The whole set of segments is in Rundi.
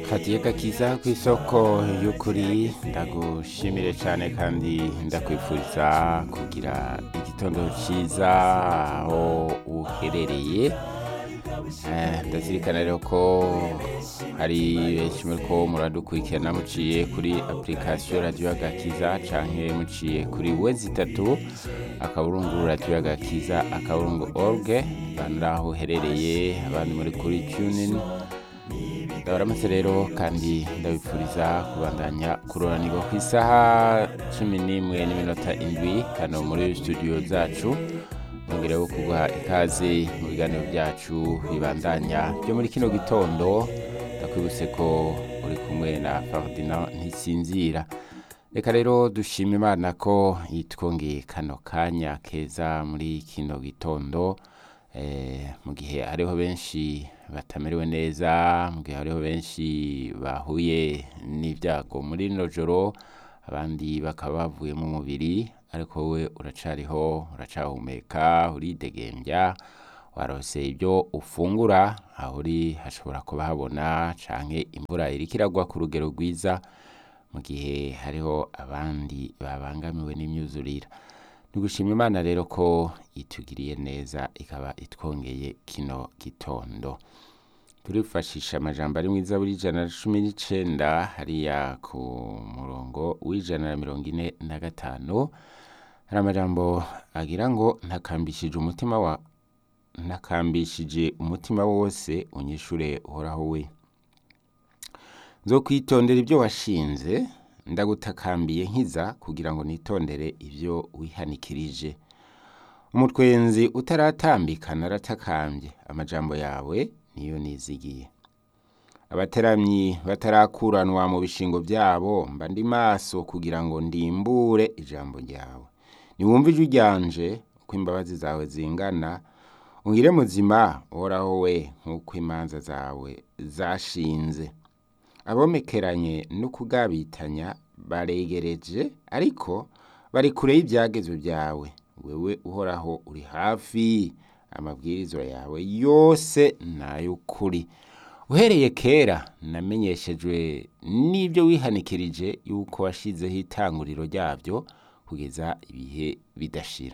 fatiye gakiza ku isoko y'ukuri ndagushimire cyane kandi ndakwifuriza kugira igitondo cyiza aho uherereye Eh, ndazirikana rero ko hari benshi muri ko muradukurikirana muciye kuri application radio agakiza canke muciye kuri wezi itatu akaburungu radio agakiza akaburungu org bandaho uherereye abandi muri kuri tunin ndabaramutse rero kandi ndabipfuriza kubandanya kuroranirwa ku isaha cumi n'imwe n'iminota indwi kano muri studio zacu nongereho kuguha ikaze mu biganiro byacu bibandanya byo muri kino gitondo ndakwibutse ko uri kumwe na Ferdinand ntisinzira reka rero dushima imana ko yitwongeye kano kanya keza muri kino gitondo eh, mu gihe hariho benshi batamerewe neza mu gihe hariho benshi bahuye n'ibyago muri rino joro abandi bakaba bavuye mu mubiri ariko wowe uracariho uracahumeka uridegembya warose ibyo ufungura aho uri hashobora kuba habona canke imvura iriko iragwa ku rugero rwiza mu gihe hariho abandi babangamiwe n'imyuzurira nigushima imana rero ko itugiriye neza ikaba itwongeye kino gitondo turifashisha amajambo ari mwiza buri ijana na cumi n'icenda hariya ku murongo w'ijana na mirongo ine na gatanu hari amajambo agira ngo ntakambishije umutima wa ntakambishije umutima wose unyishure uhoraho we nzokwitondera ibyo washinze ndagutakambiye nkiza kugira ngo nitondere ibyo wihanikirije umutwenzi utaratambika naratakambye amajambo yawe niyo nizigiye abateramyi batarakuranwa mu bishingo byabo mba ndi maso kugira ngo ndimbure ijambo ryawe niwumve ijwi ryanje uko imbabazi zawe zingana ungire muzima uhoraho we nk'uko imanza zawe zashinze abomekeranye no kugabitanya baregereje ariko bari kure y'ibyagezo byawe wewe uhoraho uri hafi amabwirizwa yawe yose n'ay'ukuri uhereye kera namenyeshejwe n'ibyo wihanikirije yuko washizeho itanguriro ryabyo kugeza ibihe bidashira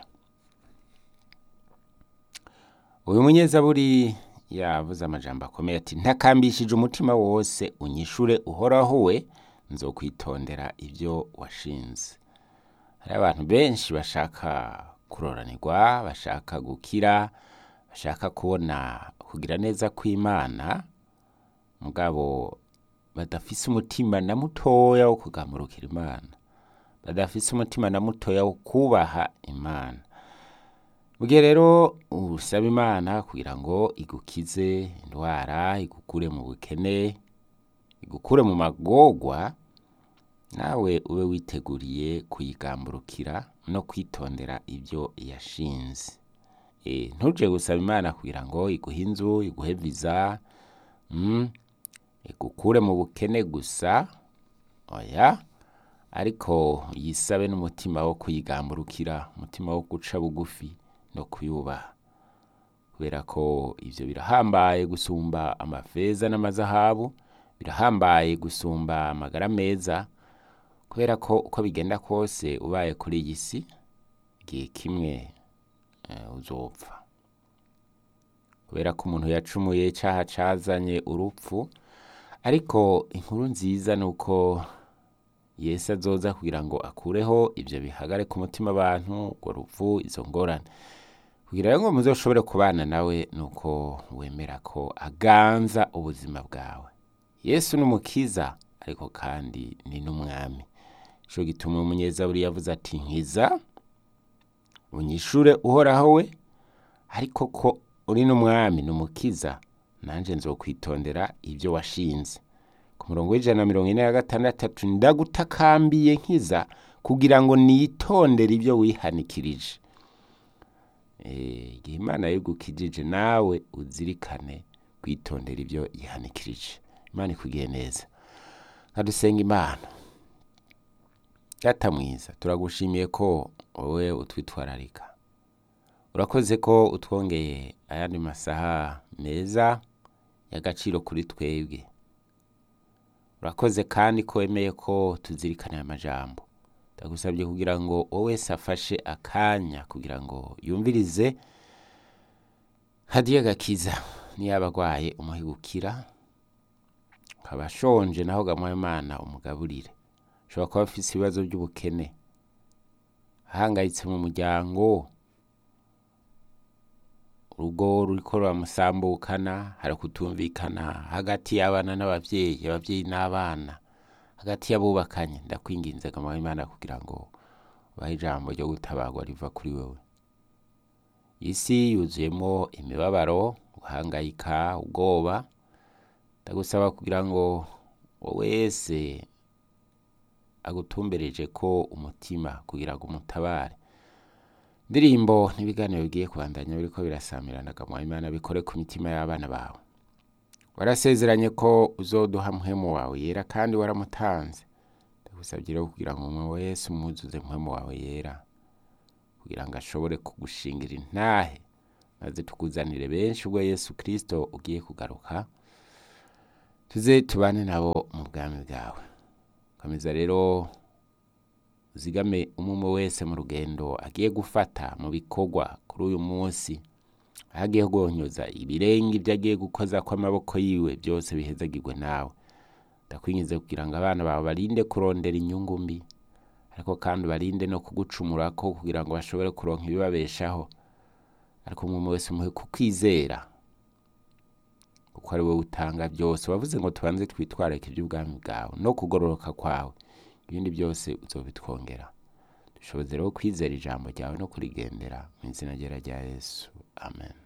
uyu munyezaburi yavuze amajambo akomeye ati ntakambishije umutima wose unyishure uhoraho we nzokwitondera ibyo washinze hari abantu benshi bashaka kuroranirwa bashaka gukira bashaka kubona kugira neza kw'imana mugabo badafise umutima na mutoya wo kugamurukira imana badafise umutima na mutoya wo kubaha imana mugihe rero usaba imana kugira ngo igukize indwara igukure mu bukene igukure mu magorwa nawe ube witeguriye kuyigamburukira no kwitondera ibyo yashinze e, ntuje gusaba imana kugira ngo iguhe inzu iguhe viza mm, igukure mu bukene gusa oya ariko yisabe n'umutima wo kuyigamburukira umutima wo guca bugufi no kuyubaha kubera ko ivyo birahambaye gusumba amafeza n'amazahabu birahambaye gusumba amagara meza kubera ko uko bigenda kose ubaye kuri iyi si igihe kimwe uh, uzopfa kubera ko umuntu yacumuye caha cazanye urupfu ariko inkuru nziza ni uko yesu azoza kugira ngo akureho ibyo bihagare ku mutima abantu urwo rupfu izo ngorane kugira ngo muzoshobore kubana nawe ni uko wemera ko aganza ubuzima bwawe yesu ni umukiza ariko kandi ni n'umwami ico gituma umunyezaburi yavuze ati nkiza unyishure uhoraho we ariko ko uri n'umwami n'umukiza nanje nzokwitondera ibyo washinze ku murongo w'ijana na mirongo ine na gatandatu ndagutakambiye nkiza kugira ngo nitondere ibyo wihanikirije igihe imana yigukijije nawe uzirikane kwitondera ibyo yihanikirije imana ikugiye neza nkadusenga imana data mwiza turagushimiye ko wowe utwitwararika urakoze ko utwongeye ayandi masaha meza y'agaciro kuri twebwe urakoze kandi ko wemeye ko tuzirikana aya majambo ndagusabye kugira ngo wowe wese afashe akanya kugira ngo yumvirize hadiya gakiza niyaba agwaye umuhigukira ukaba ashonje naho gamuha imana umugaburire ushobora kuba afise ibibazo by'ubukene ahangayitse mu muryango urugo ruriko ruramusambukana hari kutumvikana hagati y'abana n'abavyeyi abavyeyi n'abana hagati y'abubakanye ndakwinginze gamuha imana kugira ngo ubahe ijambo ryo gutabarwa riva kuri wewe isi yuzuyemo imibabaro guhangayika ubwoba ndagusaba kugira ngo wowe wese agutumbereje ko umutima kugira ngo umutabare indirimbo n'ibiganiro bigiye kubandanya biriko birasamirana gamuha imana bikore ku mitima y'abana bawe warasezeranye ko uzoduha muhemu wawe yera kandi waramutanze ndagusabye rero kugira ngo umwe wese umwuzuze muhemu wawe yera kugira ngo ashobore kugushingira intahe maze tukuzanire benshi ubwo yesu kirisito ugiye kugaruka tuze tubane nabo mu bwami bwawe komeza rero uzigame umwe wese mu rugendo agiye gufata mu bikorwa kuri uyu munsi aho agiye guhonyoza ibirenge ibyo agiye gukoza kw'amaboko yiwe byose bihezagirwe nawe ndakwinjiza kugira ngo abana bawe barinde kurondera inyungu mbi ariko kandi barinde no kugucumurako kugira ngo bashobore kuronka ibibabeshaho ariko umwe wese umuhe kukwizera kuko ari wowe utanga byose wavuze ngo tubanze twitwareke iby'ubwami bwawe no kugororoka kwawe ibindi byose uzobitwongera dushoboze rero kwizera ijambo ryawe no kurigendera mu izina ryera rya yesu amen